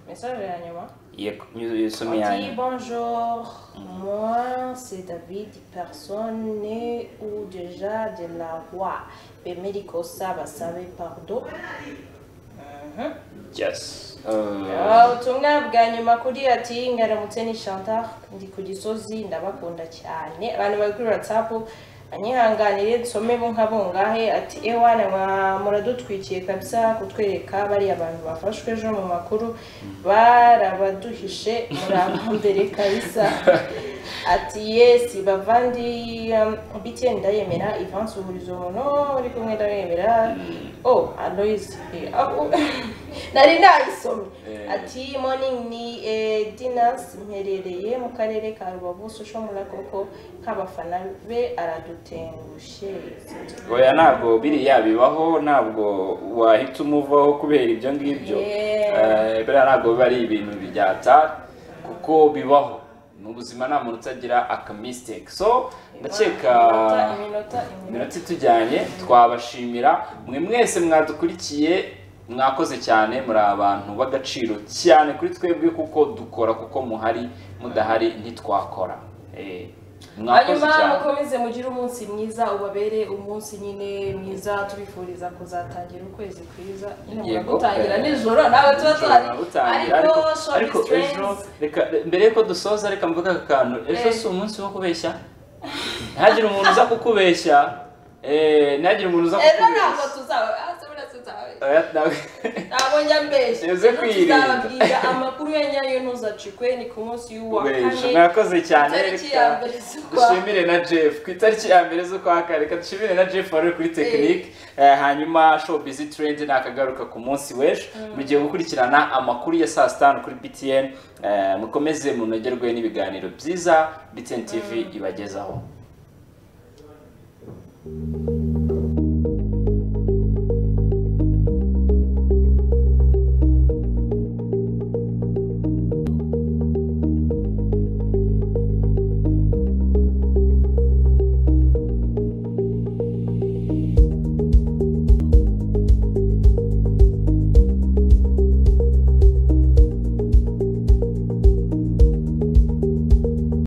[SPEAKER 2] message ya nyuma
[SPEAKER 1] yego yusomye
[SPEAKER 2] On
[SPEAKER 1] yanyu
[SPEAKER 2] dit bonjour, moi c'est David, personne née ou déjà de la roi. Bemediko Saba savez pardon.
[SPEAKER 1] Yes. Uh,
[SPEAKER 2] Ah, ubutumwa bwa nyuma kuri ati ngaramutse ni Chantal ndi ku Gisozi ndabakunda cyane abantu bari kuri WhatsApp anyihanganire nsome bo nkabungahe ati ewana mwa- muradutwikiye kabisa kutwereka bariya bantu bafashwe ejo mu makuru barabaduhishe murabambere kabisa ati yesi bavandi um, bitiyeni ndayemera ivansi uhurizo umuntu uri kumwe ndayemera oh aloyise eh, ah, nari nabisomye
[SPEAKER 1] Eh.
[SPEAKER 2] ati morning ni eh, dinas mperereye mu karere ka rubavu social mura koko nk'abafana be aradutengushye
[SPEAKER 1] oya ntabwo biriya bibaho ntabwo wahita umuvaho kubera ibyo ngibyo
[SPEAKER 2] Yeah.
[SPEAKER 1] Eh, biriya ntabwo biba ari ibintu byata kuko bibaho mu buzima nta muntu utagira akamistake so ndakeka
[SPEAKER 2] Iminota- iminota iminota
[SPEAKER 1] iminota itujyanye twabashimira mwe mwese mwadukurikiye mwakoze cyane muri abantu b'agaciro cyane kuri twebwe kuko dukora kuko muhari mudahari ntitwakora Eh, mwakoze
[SPEAKER 2] hanyuma
[SPEAKER 1] cyane
[SPEAKER 2] mukomeze mugire umunsi mwiza ubabere umunsi nyine mwiza tubifuriza kuzatangira ukwezi kwiza nyine
[SPEAKER 1] Yego.
[SPEAKER 2] muragutangira nijoro ntabwo tuba tuhari
[SPEAKER 1] Utangira,
[SPEAKER 2] ariko
[SPEAKER 1] ariko
[SPEAKER 2] shopu
[SPEAKER 1] ejo reka mbere yuko dusoza reka mvuge aka kantu ejo
[SPEAKER 2] Eh.
[SPEAKER 1] si umunsi wo kubeshya ntihagire umuntu uza kukubeshya eh, ntihagire umuntu uza
[SPEAKER 2] ejo ntabwo
[SPEAKER 1] kukubeshya
[SPEAKER 2] tuzaba hasi muri tuzaba
[SPEAKER 1] Oya, ntabwo-
[SPEAKER 2] ntabwo njya mbeshya
[SPEAKER 1] Uze
[SPEAKER 2] Ejo
[SPEAKER 1] kwirinda.
[SPEAKER 2] tuzababwira amakuru ya nyayo ntuzacikwe ni ku munsi w'uwa
[SPEAKER 1] Kubeshya.
[SPEAKER 2] kane
[SPEAKER 1] mwakoze cyane
[SPEAKER 2] tariki
[SPEAKER 1] reka
[SPEAKER 2] ya mbere z'ukwa
[SPEAKER 1] dushimire na jeff ku itariki ya mbere z'ukwa kane reka dushimire na jeff wari uri kuri tekinike Eh, hanyuma show busy trend nakagaruka ku munsi w'ejo mugiye gukurikirana amakuru ya saa sita kuri btn Eh, mukomeze munogerwe n'ibiganiro byiza btn tv ibagezaho